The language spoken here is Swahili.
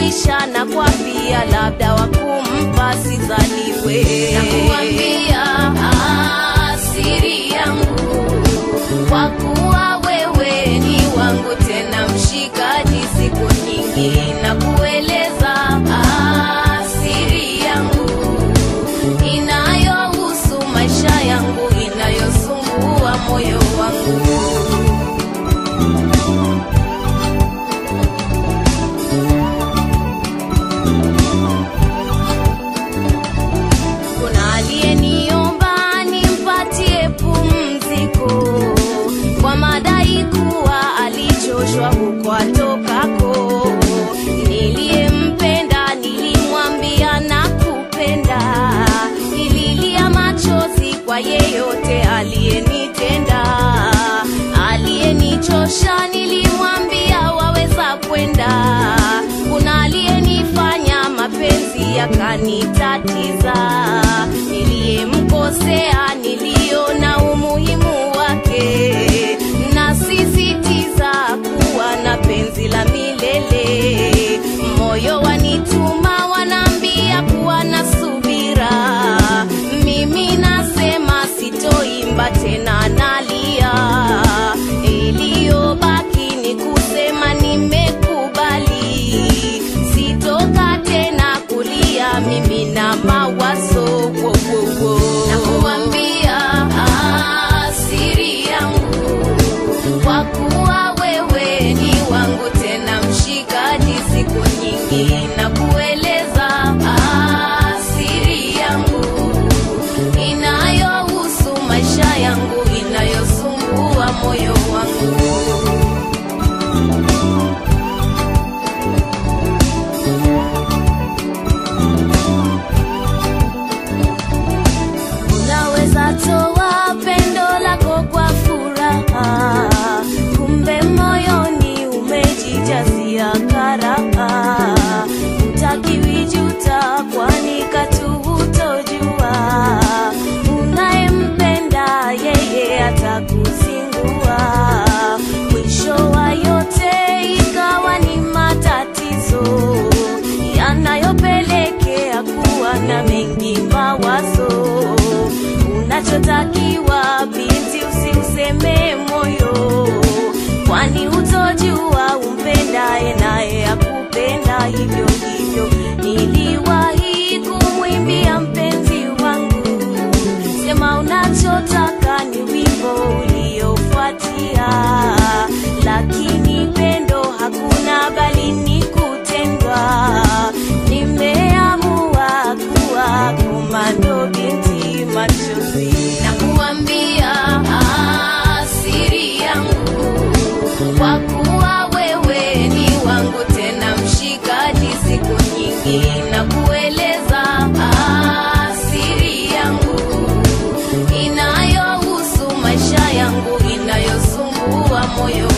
maisha na kwa pia labda wakumpa sizaliwe nakuambia siri yangu kwa kuwa wewe ni wangu tena mshikaji siku nyingi na kueleza siri yangu inayohusu maisha yangu inayosumbua moyo wangu kuna aliyeniomba nimpatie pumziko kwa madai kuwa alichoshwa huko atokako. Niliyempenda nilimwambia nakupenda, nililia machozi kwa yeyote aliyenitenda, aliyenichosha nilimwambia waweza kwenda. Kuna aliyenifanya mapenzi yakanitatiza, niliyemkosea niliona umuhimu wake, nasisitiza kuwa na penzi la milele. Moyo wanituma wanaambia kuwa na subira, mimi nasema sitoimba tena, nalia. Iliyobaki ni kusema nimekubali, sitoka tena kulia mimi na mawazo wo, wo, wo. Nakuambia siri yangu kwa kuwa wewe ni wangu tena mshikaji siku nyingi na kueleza siri yangu inayohusu maisha yangu inayosumbua moyo wangu unaweza toa pendo lako kwa furaha, kumbe moyoni umejijazia karaha. Utakiwijuta kwani katu hutojua, unayempenda yeye atakuzingua. Mwisho wa yote ikawa ni matatizo yanayopelekea kuwa na mengi mawazo. Unachotakiwa binti, usiuseme moyo, kwani utojua umpendaye naye akupenda hivyo hivyo. Niliwahi kumwimbia mpenzi wangu, sema unachotaka ni wimbo uliofuatia, lakini pendo hakuna, bali ni kutendwa. Nimeamua kuwa komando binti machozi, na kuambia siri yangu, kwa kuwa wewe ni wangu tena mshikaji siku nyingi, na kueleza siri yangu inayohusu maisha yangu inayosumbua moyo